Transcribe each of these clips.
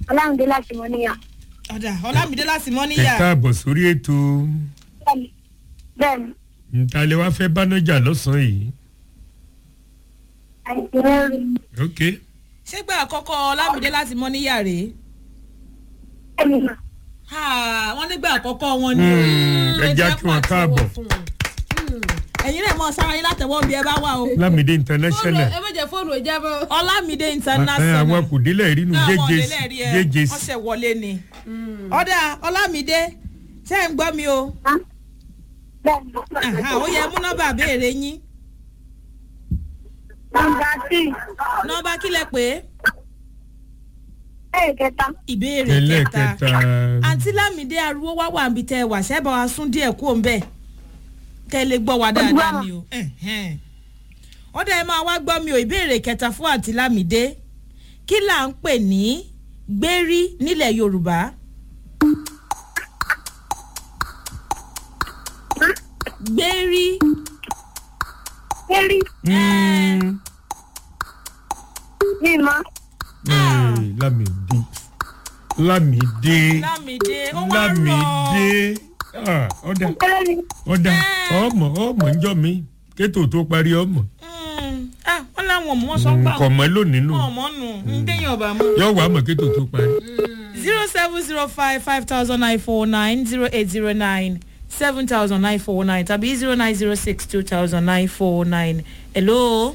ọlámídé láti mọ níyà. ọ̀dà ọlámídé láti mọ́ ẹ níyà káàbọ̀ sórí ètò bẹ́ẹ̀ni bẹ́ẹ̀ni ntàlẹ́ wá fẹ́ bánájà lọ́sàn-án yìí àìsí rẹ́rìn. ok ṣé gbà àkọ́kọ́ ọlámídé láti mọ́ níyà rèé bẹ́ẹ̀ni mà Ha, wọ́n nígbà àkọ́kọ́ wọn ni o. Mm, ẹ jẹ́ kí wọ́n káàbọ̀. ẹ̀yin náà mọ̀ sára yín látẹ̀wọ́ bí ẹ bá wà o. lámìdé international ẹ má jẹ fóònù ìjábọ̀. ọlámídé ẹ international. àwọn kò délẹ̀ rínú náà wọ́n jẹjẹ lélẹ̀ rí ẹ jẹjẹ wọ́n ṣẹ̀ wọlé ni. ọ̀dà ọlámídé ṣé ẹ̀ ń gbọ́ mi o. á bẹ́ẹ̀ni Àhà, ó yẹ mú nọ́mbà béèrè yín. nọmba tí nọ́mbà kílẹ̀ pé bẹ́ẹ̀ kẹta ìbéèrè kẹta. ẹlẹ́kẹta àǹtí lámìdé arúgbó wá wà níbi tẹ́ ẹ wà ṣẹ́ bá wa sún díẹ̀ kú òun bẹ́ẹ̀ kẹ́ ẹ lè gbọ́ wa dáadáa ni o. Ẹ̀hẹ́n. ó dẹ̀ máa wá gbọ́ mi ò ìbéèrè kẹta fún àǹtí lámìdé kí là ń pè ní gbérí nílẹ̀ yorùbá. gbérí kéré Mm, mímọ́ eh, lámìdé lámìdé lámìdé ó wá rọ̀ lámìdé Ah, ọ̀dà kéré ni ọ̀dà Eh. ọmọ ọmọ ńjọ mi kétò tó parí ọmọ Mm, ah, wọ́n láwọn ọmọ wọn sọ pé kọ̀ mọ́ lónìí nù àwọn ọmọ nù ń déyàn ọba mọ́. yọ wà á mọ̀ kétò tó parí. zero seven zero five five thousand nine four nine zero eight zero nine seven thousand nine four nine tàbí zero nine zero six two thousand nine four nine. hello.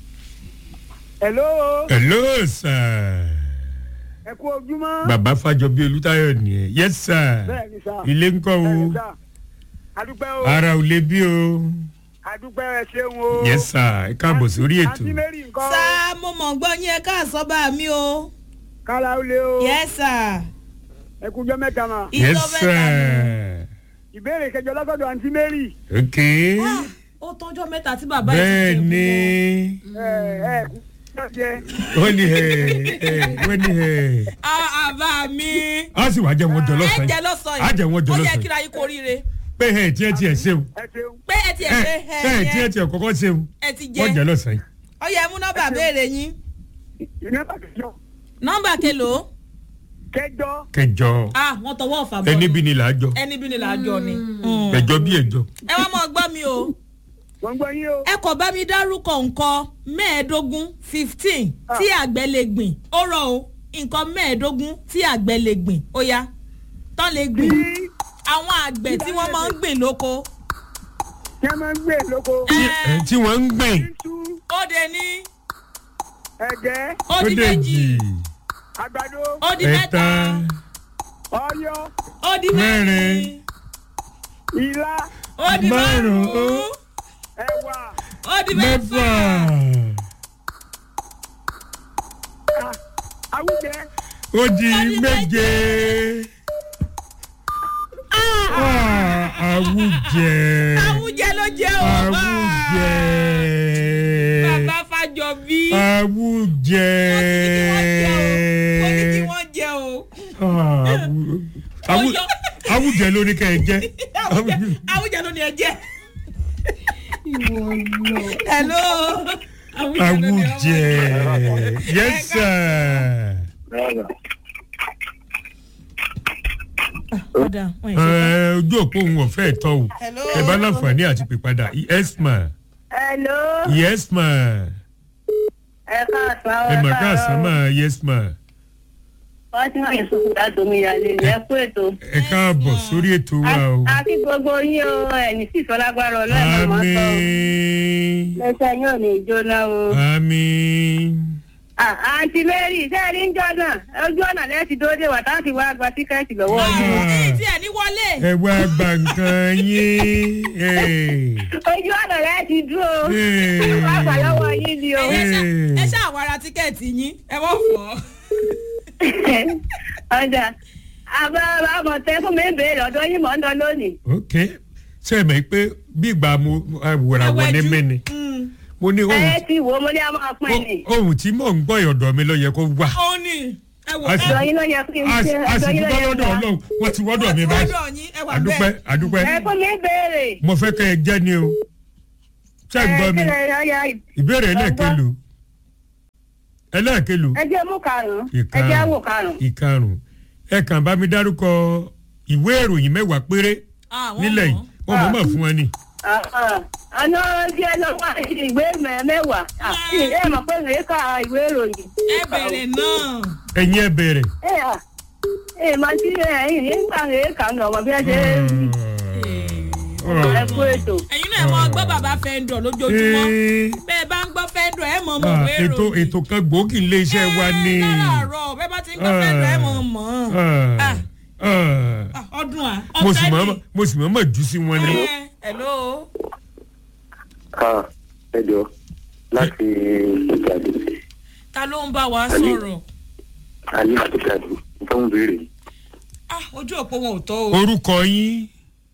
hello hello sir ẹ kú ojúmọ́. bàbá fàjọbí olùtayọ nìyẹn yes sir bẹ́ẹ̀ni sá. ilé ńkọ́ o bẹ́ẹ̀ni sá. adúpẹ́ o ara ò lè bí o adúpẹ́ ẹ ṣeun o. yes sir ẹ káàbọ̀ sórí ètò àǹtí mary nǹkan. sá mo mọ̀ gbọ́ yín ẹ káàsọ́ bá mi o. kára ó lé o. yes sir. ẹ kújọ́ mẹ́ta mà. yes ìjọba sir ẹ̀ta ìbéèrè kẹjọ lọ́sọ̀dọ̀ àǹtí mary. ok mi. Ah, ó tọ́jọ́ mẹ́ta tí bàbá yìí bẹ́ẹ̀ ti ni ẹ ẹ kú jẹ. wọ́n ní ẹ̀ ẹ̀ wọ́n ní ẹ̀ àbá mi. á sì wá jẹ́ wọn jọ ẹ lọ́sàn-án jẹ́ yìí lọ́sàn-án á jẹ́ wọn jọ ó yẹ lọ́sàn-án kíra yín kó ríire. pé ẹ̀ tiẹ̀ tiẹ̀ ṣeun ẹ ṣeun. pé ẹ ti ẹ̀ ẹ̀ ṣe ẹ̀ ẹ̀ tiẹ̀ yẹn tiẹ̀ kọ́kọ́ ṣeun ẹ ti wọ́n jẹ́ jẹ́ lọ́sàn-án yìí. ó yẹ mú nọ́mbà béèrè yín. ìná kẹjọ. nọ́mbà kelo. kẹjọ. kẹjọ ah wọ́n tọwọ́ ọ̀fà bọ́ ẹni bí ni là á jọ ẹni bí ni làájọ ni. ẹjọ bí ẹjọ. ẹ wá mọ̀ gbọ́ mi o. wọ́n gbọ́ yín o. ẹ kò bá mi dárúkọ nǹkan mẹ́ẹ̀ẹ́dógún fifteen tí àgbẹ̀ lè gbìn ó rọ o nǹkan mẹ́ẹ̀ẹ́dógún tí àgbẹ̀ lè gbìn ó yá tán lè gbìn bí àwọn àgbẹ̀ tí wọ́n máa ń gbìn lóko. kí a máa ń gbé lóko. ẹ tí wọ́n ń gbìn iṣu ó de ní ẹ̀gẹ́ ó ó di dé méjì jì àgbàdo ó di mẹ́ta ẹ̀ta ọyọ ó di mẹ́rin mẹ́rin, ilá ó di márùn-ún, márùn-ún ẹ̀wà ó di mẹ́fà mẹ́fà ah, awújẹ ó di méje. Ah, Àwùjẹ àwùjẹ ló jẹ́ o àwùjẹ bàbá fàjọbí àwùjẹ. ó ní kí wọ́n jẹ o. Ah, àwù- àwù- Ọyọ. àwùjẹ ló ní ká ẹ jẹ. Àwùjẹ- àwùjẹ ló ní ẹ jẹ. hello. Àwùjẹ ló ní ọmọ àwùjẹ jẹ. yes sir. Ọ̀dà, wọ́n yìí ṣe Ẹ, ojú òpó òun ọ̀fẹ́ tọ́ o Hello. ẹ bá láǹfààní àti pè padà yes ma hello yes ma ẹ káàsán ẹ mà káàsán ma yes ma fatima yusuf látòmí yalé ẹ kú ètò. ẹ káàbọ̀ sórí ètò wa o àti gbogbo yín o ẹni sì sọ lágbára ọlọ́run mọ́ sọ àmín lẹ́sẹ̀ yóò ní jóná o. àmín Ah, àǹtí mary sẹ́ẹ̀rí ń jọ náà ojú ọ̀nà lẹ́sìn dóde wà táwọn ti wá gba tíkẹ́ẹ̀tì lọ́wọ́ yín. é. Èyí tí ẹ̀ ní wọlé. ẹ wá gba nǹkan yín Ẹ, ojú ọ̀nà lẹ́sìn dúró Ee. wà gbà lọ́wọ́ yín ni o. Ẹ ṣá- Ee. ẹ ṣáà wá ra tíkẹ́ẹ̀tì yín ẹ wọ́n fọ́. ọjà àbá àmọ̀tẹ́ fún mi ń béèrè ọ̀dọ́ yín mọ̀ ń lọ lónìí. ok ṣe é mọ̀ pé bí ìgbà mo wòràwọ̀ ní mí ni mo ní ẹ ohun ti wò ó mo ní a máa pín ní. ohun tí mò ń gbọ́ ìyọ̀dọ̀ mi ló yẹ kó wà ó ní ẹ wò A ẹ sì- ọ̀dọ́ yín ló yẹ kí n a ṣe sì a sì ọ̀dọ́ yín ló dúpẹ́ yẹ lọ́dọ̀ kí n ọlọ́run wọ́n ti wọ́dọ̀ mi báyìí ọ̀dọ̀ yín ẹ wà àdúpẹ́ bẹ́ẹ̀. àdúpẹ́ ẹ fún mi ń béèrè. mo fẹ́ kẹ́ ẹ jẹ́ ni o ṣé ẹ gbọ́ mi ẹ, ẹ, ẹ, ìbéèrè ẹlẹ́ẹ̀kẹlò ẹlẹ́ẹ̀kẹlò ẹ jẹ́ mú karùn-ún ẹ Ìkarùn-ún. jẹ́ wò karùn-ún. ìkarùn ẹ kàn bá mi dárúkọ ìwé ìròyìn mẹ́wàá péré Ah, wọ́n nílẹ̀ yìí mọ̀. wọ́n mọ̀ mọ̀ fún wọn ni. àná jẹ́ lọ́wọ́ ìwé mẹ́- mẹ́wàá Ah, ẹ mọ̀ pé èyí ka ìwé ìròyìn. ẹ bẹ̀rẹ̀ náà. ẹ̀yin ẹ bẹ̀rẹ̀. ẹ à ẹ máa ti ẹ̀yìn nígbà èyí kà ń lọ ọmọ bí ẹ ṣe ẹ kú ètò. ẹ̀yin náà mọ gbọ́ bàbá fẹ́ńdọ̀ lójoojúmọ́ Ee, bẹ́ẹ̀ bá ń gbọ́ fẹ́ńdọ̀ ẹ̀ mọ̀ mọ̀ ah, wé ètò ròyìn. ètò kan gbòógì ilé iṣẹ́ wa ni. ẹ láràárọ̀ bẹ́ẹ̀ bá ti ń gbọ́ fẹ́ńdọ̀ ẹ̀ mọ̀ mọ̀ Ah, Ah. ah. Ah, ọdún à mo sì ọ̀fẹ́ mọ̀ ni. mo sì mọ̀ mọ̀ jù sí wọn ni. Ẹ, hello. ká ẹjọ láti ìjàdù ta ló ń bá wa sọ̀rọ̀ alẹ́ àti ìjàdù tó ń béèrè Ah, ojú òpó wọn ò tó o. orúkọ yín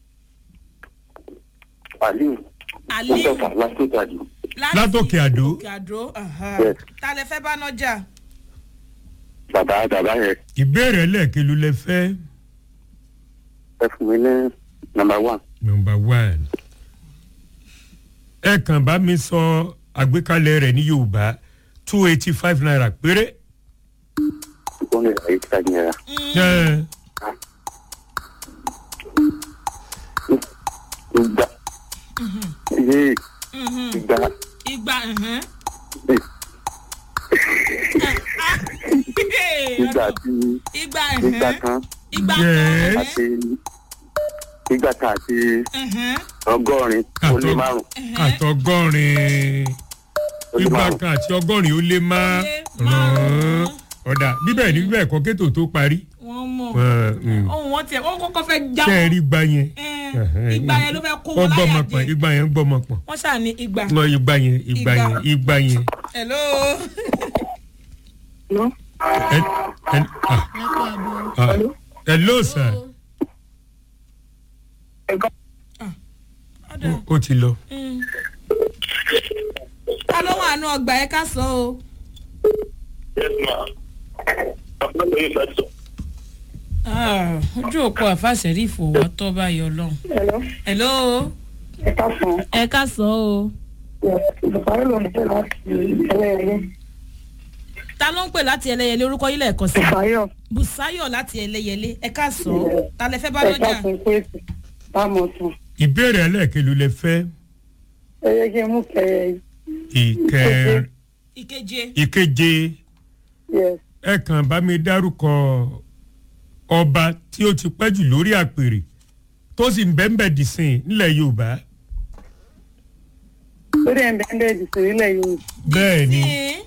aliu Aliu. mustapha láti ìjàdù Láti Látòkè Àdó. Òkè Àdó. aha. Yes. ta lẹ fẹ́ bá nájà. bàbá bàbá yẹn ìbéèrè ẹlẹ́ẹ̀kẹlò lẹ fẹ́. ẹ fún mi ní nàmbà one number one ẹ kàn bá mi sọ àgbékalẹ̀ rẹ̀ ní yorùbá two eighty five naira péré. ó ní ìlàyé tí a yẹra Ẹ, ìgbà iye ìgbà igba. mhm. eh, Ah. ìgbà tí igba. ìgbà mhm. kan igba Yes. kan. àti ìgbà kan àti mhm. ọgọ́rin ó lé Àtọ- márùn àtọgọ́rin ó lé igba márùn kan àti ọgọ́rin ó lé má Ó lé márùn-ún. ọ̀dà bíbẹ̀ ní bíbẹ̀ kọ́ kétò tó parí. wọ́n mọ̀. Ẹ, mm. ohun wọn tiẹ̀ wọ́n kọ́kọ́ fẹ́ já ṣé ẹ wọn. rí igba yẹn. Ẹ, igba yẹn ló fẹ́ kó ó wọn gbọ́mọ láyà pọ̀ jẹ. igba yẹn gbọ́mọ pọ̀. wọ́n ṣáà ní igba. Mọ igba yẹn igba Igba. yẹn igba yẹn. hello. Ẹ- ẹ- ah, ah. hello sir ọ̀dà. ó ti lọ. Mm. ta ló wà nù ọgbà ẹ ká sọ o. Ah, ojú òpó àfàṣẹ́rí ìfowó tọ́ báyọ̀ lọ́hùn. Hello. hello. ẹ ká fún un. ẹ ká sọ o. bùkárí ló ń pè láti ẹlẹ́yẹlé. ta ló ń pè láti ẹlẹ́yẹlé orúkọ yìí lẹ́ẹ̀kan sí. bùkáyọ̀ bùsáyọ̀ láti ẹlẹ́yẹlé ẹ ká sọ o. ta lẹ fẹ́ bá ẹ ká lọ́jà. fún un pé bámu tún. ìbéèrè ẹlẹ́ẹ̀kẹlò lẹ fẹ́ ẹ yẹ kí n mú kẹyẹ ìkẹ ìkeje. ìkeje yes ẹ kàn bá mi dárúkọ ọba tí ó ti pẹ́ jù lórí àpèrè tó sì ń bẹ́ńbẹ́ dìsìn nílẹ̀ yorùbá lórí ẹ̀ ń bẹ́ẹ̀ bẹ́ẹ̀ dìsẹ̀ nílẹ̀ yìí. bẹ́ẹ̀ ni Ní.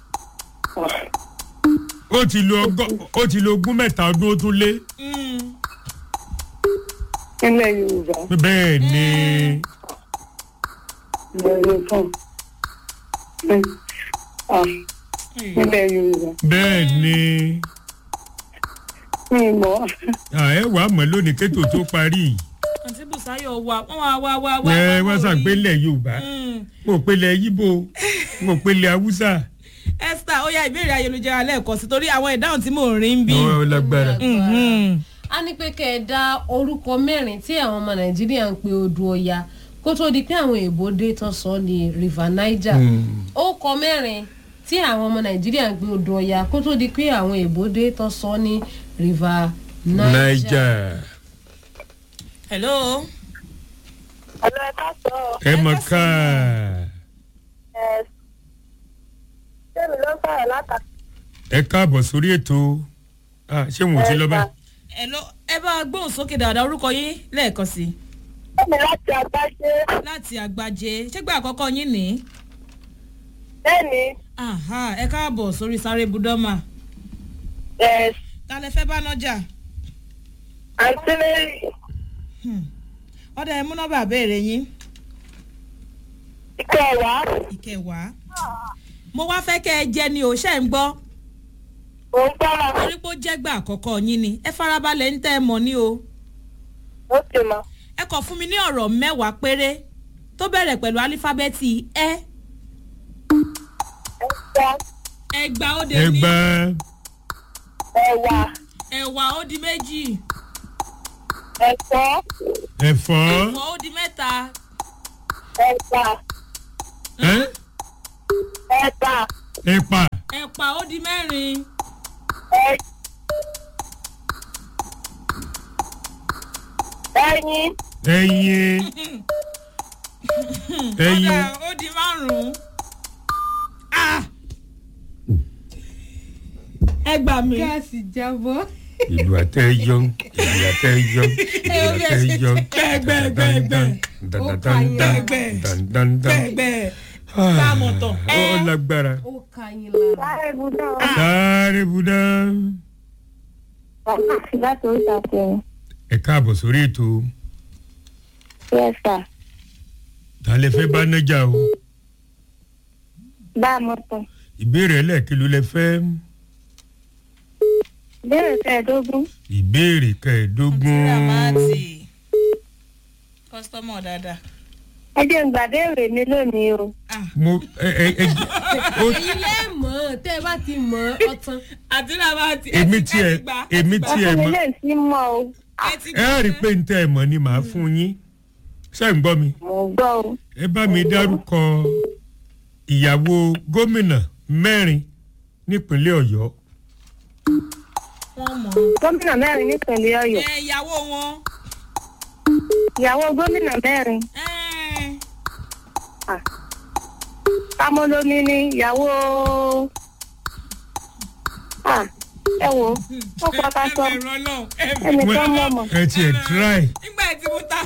ó ti lo ọgọ́ ó ti lo ogún mẹ́ta ọdún ó tún lé Mm. nílẹ̀ yorùbá bẹ́ẹ̀ ni ìbẹ̀rẹ̀ fún nílẹ̀ yorùbá. bẹ́ẹ̀ ni mi ì mọ̀ à, ẹ wàá mọ̀ lónìí kétò tó parí yìí. àǹtí bùsáyọ̀ wà wọ́n wá wá wá wá. ẹ wá wọ́n wá ṣàgbélẹ̀ yorùbá Mm. mo ò pélé yíbo mo ò pélé haúsá esther ó yá ìbéèrè ayélujára lẹ́ẹ̀kan sí torí àwọn ìdáhùn tí mò ń rí ń bí. ọ lágbára. Mhm. a ní pé kẹ́ ẹ dá orúkọ mẹ́rin tí àwọn ọmọ nàìjíríà ń pe odò ọya kó tó di pé àwọn èèbó dé tán sọ ní river niger ó kọ mẹ́rin tí àwọn ọmọ nàìjíríà ń pe odò ọya kó tó di pé àwọn èèbó dé tán sọ ní river niger. naija hello. ọ̀dọ̀ ẹ ká sọ ẹ mọ̀ ká ẹ sẹ́mi ló sọ̀rọ̀ látàkì. ẹ káàbọ̀ sórí ètò Ah, ṣé wọn ò ti lọ bá. hello ẹ bá a gbóhùn sókè dáadáa orúkọ yín lẹ́ẹ̀kan sí i sẹ́mi láti àgbáṣe láti àgbàjẹ ṣégbà àkọ́kọ́ yín ní. bẹ́ẹ̀ni Aha, ẹ káàbọ̀ sórí sáré budọ́mà ẹ̀ ta lẹ fẹ́ bá nájà. àǹtí mary ọ̀dà ẹ mú nọ́mbà béèrè yín ìkẹwàá ìkẹwàá. mo wá fẹ́ kẹ́ ẹ jẹ́ ni ò ṣe ń gbọ́ òun tọ́ra torí pé ó jẹ́gbà àkọ́kọ́ yín ni ẹ farabalẹ̀ ń tẹ́ ẹ mọ̀ ní o. ó ti mọ̀ ẹ kàn fún mi ní ọ̀rọ̀ mẹ́wàá péré tó bẹ̀rẹ̀ pẹ̀lú álífábẹ́ẹ̀tì ẹ ẹ̀fọ́ ẹgbàá ó de ẹ ní gbá ẹ̀wà ẹ̀wà ó di méjì ẹ̀fọ́ ẹ̀fọ́ ẹ̀fọ́ ó di mẹ́ta ẹ̀pà ẹ́, ẹ̀pà ẹ̀pà ẹ̀pà ó di mẹ́rin. ẹyin ẹyin ẹyin ọ̀dà ó di márùn-ún. Ah! ẹ gbà mí. gáàsì jábọ́. ìlú àtẹ̀yọ ìlú àtẹ̀yọ ìlú àtẹ̀yọ gbẹ̀gbẹ̀gbẹ̀. gbẹ̀gbẹ̀ bámu tán. ó lágbára ó ka yín lára. sáré budọ sáré budá bàbá àti láti oríta kẹrin ẹ káàbọ̀ sórí ètò yẹsà ta lè fẹ́ bá nájà o bá a mọ tán ìbéèrè ẹlẹ́ẹ̀kìlú lẹ fẹ́ béèrè kẹẹ̀ẹ́dógún ìbéèrè kẹẹ̀ẹ́dógún ramati kọ́sítọ́mọ̀ dáadáa. ẹ jẹ́ ń gbàdéèrè mi lónìí o mo ẹ ẹ ẹ ó èyí lẹ́ mọ̀ ọ́ tẹ́ ẹ bá ti mọ̀ ọ́ ọtán. àti ramati. èmi tiẹ̀ èmi tiẹ̀ ọkùnrin mọ̀ lè sí mọ́ o ẹ á rí i pé n tẹ́ ẹ mọ̀ ni màá fún yín ṣé ń gbọ́ mi mò ń gbọ́ o ẹ bá mi dárúkọ ìyàwó gómìnà mẹ́rin nípínlẹ̀ ọ̀yọ́ wọ́n mọ̀ gómìnà mẹ́rin nípìnlẹ̀ ọ̀yọ́ ẹ ìyàwó wọn. ìyàwó gómìnà mẹ́rin ẹ tamolomi ni ìyàwó Ah, ẹ wo ó pátá sọ ẹ bẹ̀rù ọlọ́run ẹ bẹ̀rù. ẹnìkan mọ̀ mọ̀. ẹ tiẹ̀ try nígbà tí mo ta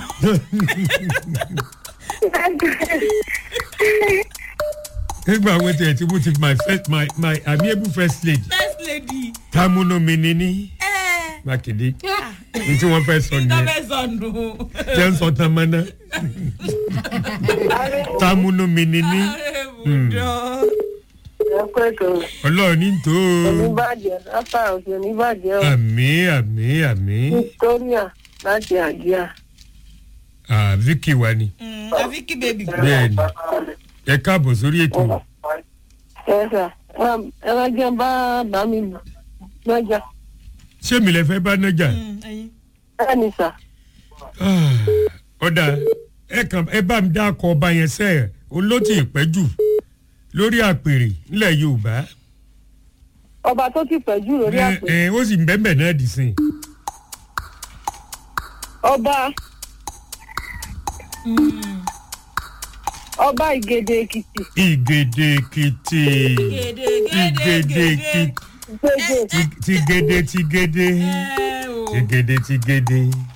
nígbà wo tiẹ̀ tí mo ti my first my my amiable first lady first lady. tamunu mi ni ní ẹ mákindé ní tí wọ́n fẹ́ sọ nìyẹn ìtọ́fẹ́ sọnù. jẹ́ ń sọ tán mọ́ná tamunu mi ni ní ibùdó. ẹ pé kò ọlọ́run ní tó oníbàjẹ́ lápá òsì oníbàjẹ́ o àmì àmì àmì victoria láti àjíà. ah vicky wa ni àfi kí bèbí. bẹ́ẹ̀ ni ẹ káàbọ̀ sórí ètò ẹ sà ẹ bá jẹ́ bá bá mi lọ́jà ṣé mi lè fẹ́ bá nájà ẹyin. ẹ ní sà. Ah, ọ̀dà ẹ kàn ẹ bá mi dá akọ ọba yẹn sẹ́ olótì ìpẹ́jù lórí àpèrè nílẹ̀ yorùbá ọba tó ti pẹ́ jù lórí ẹ àpè ẹ ó sì ń bẹ́ẹ̀ náà dì sí i. ọba ọba ìgèdè èkìtì ìgèdè èkìtì gèdè ìgèdè gèdè èkìtì gbèdè ti gèdè ti gèdè ẹ o. ti gèdè ti gèdè